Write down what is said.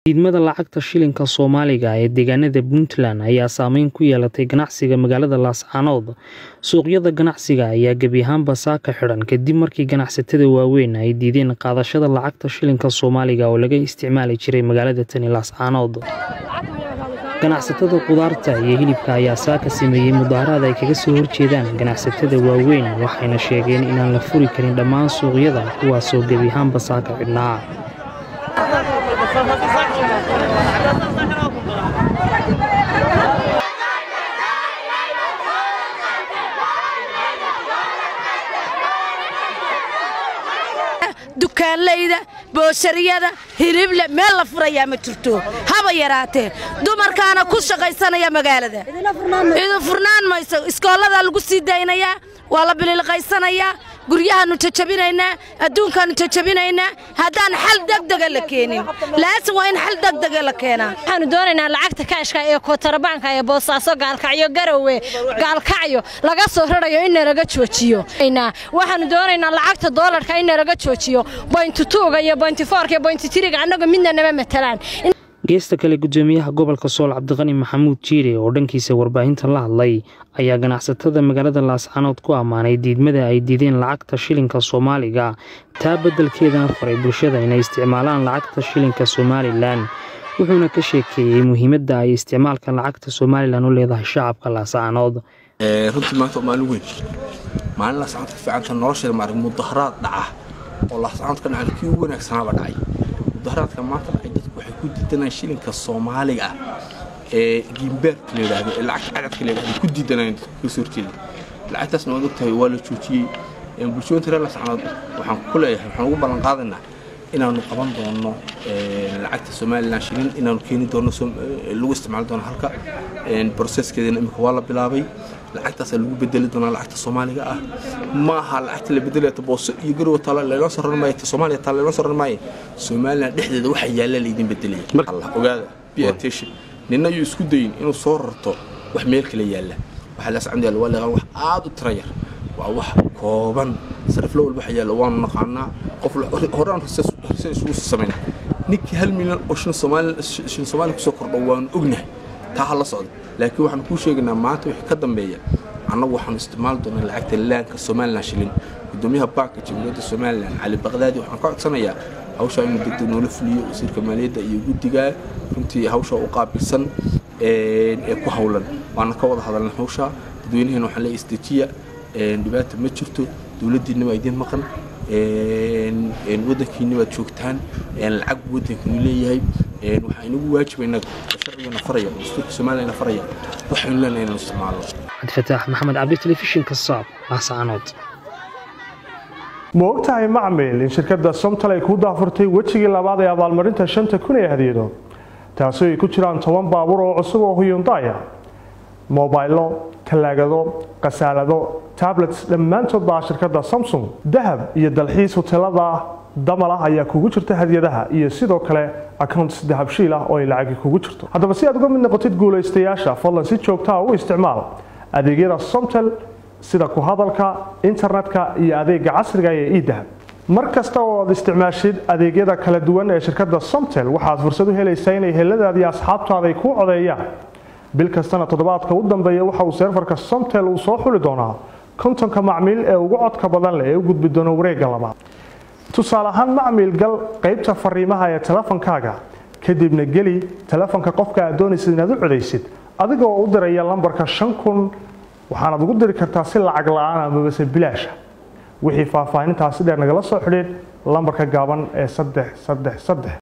Diidmada lacagta shilinka Soomaaliga ee deegaanada Puntland ayaa saameyn ku yeelatay ganacsiga magaalada Laascaanood. Suuqyada ganacsiga ayaa gebi ahaanba saaka xidhan kadib markii ganacsatada waaweyn ay diideen qaadashada lacagta shilinka Soomaaliga oo laga isticmaali jiray magaalada tani Laascaanood. Ganacsatada khudaarta iyo hilibka ayaa saaka sameeyay mudaharaad ay kaga soo horjeedaan ganacsatada waaweyn waxayna sheegeen inaan la furi karin dhammaan suuqyada kuwaasoo gebi ahaanba saaka xidhnaa. dukaanleyda booshariyada hilible meel la furayaa ma jirto haba yaraatee dumarkaana ku shaqaysanaya magaalada idu furnaan mayso iskooladaa lagu sii daynayaa waa la bililqaysanayaa guryahaannu jajabinaynaa adduunkaannu jajabinaynaa haddaan xal degdega la keenin laasin waa in xal degdega la keenaa waxaanu doonaynaa lacagta kaashka ee kootarbaanka ee boosaaso gaalkacyo garowe gaalkacyo laga soo rarayo in nalaga joojiyo waxaanu doonaynaa lacagta doolarka in nalaga joojiyo boynti tuuga iyo boynti foorka iyo boynti tiriga annagu midna nama matalaan geesta kale gudoomiyaha gobolka sool cabdiqani maxamuud jiire oo dhankiisa warbaahinta la hadlay ayaa ganacsatada magaalada laascaanood ku ammaanay diidmada ay diideen lacagta shilinka soomaaliga taa beddelkeedana faray bulshada inay isticmaalaan lacagta shilinka somalilan wuxuuna ka sheekeeyey muhiimadda ay isticmaalka lacagta somalilan u leedahay shacabka laascaanood runtii maanta waa maalin weyn maalin laascaanood ka fiicanta nolosheeda maarag mudaharaad dhaca oo laascaanood ka dhacay kii ugu wanaagsanaaba dhacay mudaharaadka maanta dhacay dadku waxay ku diidanayaan shilinka soomaaliga ah ee giimbeerka la yidhaahdo ee lacagta cadadka la yidhahdo ku diidanayaan dadka kasoo horjeeda lacagtaasna waad ogtahay waa la joojiyey bulshooyinta reer laascaanood waxaan ku leeyahay waxaan ugu ballan qaadaynaa inaanu qaban doono lacagta somalilan shilin inaanu keeni doono lagu isticmaali doono halka broseskeedana imika waa la bilaabay lacagtaasaa lagu bedeli doonaa lacagta soomaaliga ah ma aha lacagta la bedelaya booso iyo garowa taala laynoo soo raran maayo soomaaliya taala laynoo soo raran maayo somalilan dhexdeeda waxa yaalla laydin bedelaya allah ogaada be attention ninna yuu isku dayin inuu soo rarto wax meel kale yaalla waxaa laas candi yaalla waa leeqaan wax aad u tira yar waa wax kooban sariflo walba waxa yaalla waanu naqaanaa qof horaan horse isugu samayna ninkii hal milyan oo shin soomaaliya kusoo kordho waanu ognahay taa ha la socda laakiin waxaanu kuu sheegaynaa maanta wixii ka dambeeya annagu waxaanu isticmaali doonaa lacagta laanka somalilan shilin gudoomiyaha baanka jamhuuriyadda somalilan cali baqdaadi waxaan ka codsanayaa hawshaa inuu degdeg noola fuliyo wasiirka maaliyadda iyo guddiga runtii hawshaa u qaabilsan ee ku howlan waana ka wada hadalna hawshaa dadweynaheena waxaan leeyahay isdejiya dhibaata ma jirto dowladdiinna waa idiin maqan waddankiinna waad joogtaan lacag buu waddankinu leeyahay waxaa inagu waajiba innaga sharcigana faraya dastuurka soomaaliyana faraya waxaynu leenahay inaan isticmaalno cabdifataax maxamed cabdi telefishinka saab laascaanood ma ogtahay macmil in shirkadda somtal ay kuu daafurtay wejigii labaad ee abaalmarinta shanta kun ee hadiyado taasoo ay ku jiraan toban baabuur oo cusub oo huyundaya mobaylo talaagado khasaalado tablets dhammaantood baa shirkadda samsung dahab iyo dalxiis huteelada damal ah ayaa kugu jirta hadiyadaha iyo sidoo kale accounts dahabshiil ah oo ay lacagi kugu jirto haddaba si aad uga mid noqotid guulaystayaasha fadlan si joogtaa u isticmaal adeegyada somtel sida ku hadalka internetka iyo adeega casriga ee idahab mar kasta oo aad isticmaashid adeegyada kala duwan ee shirkadda somtel waxaad fursad u helaysaa inay heladaada iyo asxaabtaada ay kuu codeeyaan bil kastana toddobaadka u dambeeya waxa uu seerfarka somtel uu soo xuli doonaa kontonka macmiil ee ugu codka badan leh ee u gudbi doono wareegga labaad tusaale ahaan macmiil gal qaybta fariimaha ee telefonkaaga kadibna geli telefonka qofka aad doonaysid inaad u codaysid adigoo u diraya lambarka shan kun waxaanaad ugu diri kartaa si lacag la-aan amabase bilaasha wixii faahfaahintaasi dheer nagala soo xidhiid lambarka gaaban ee saddex saddex saddex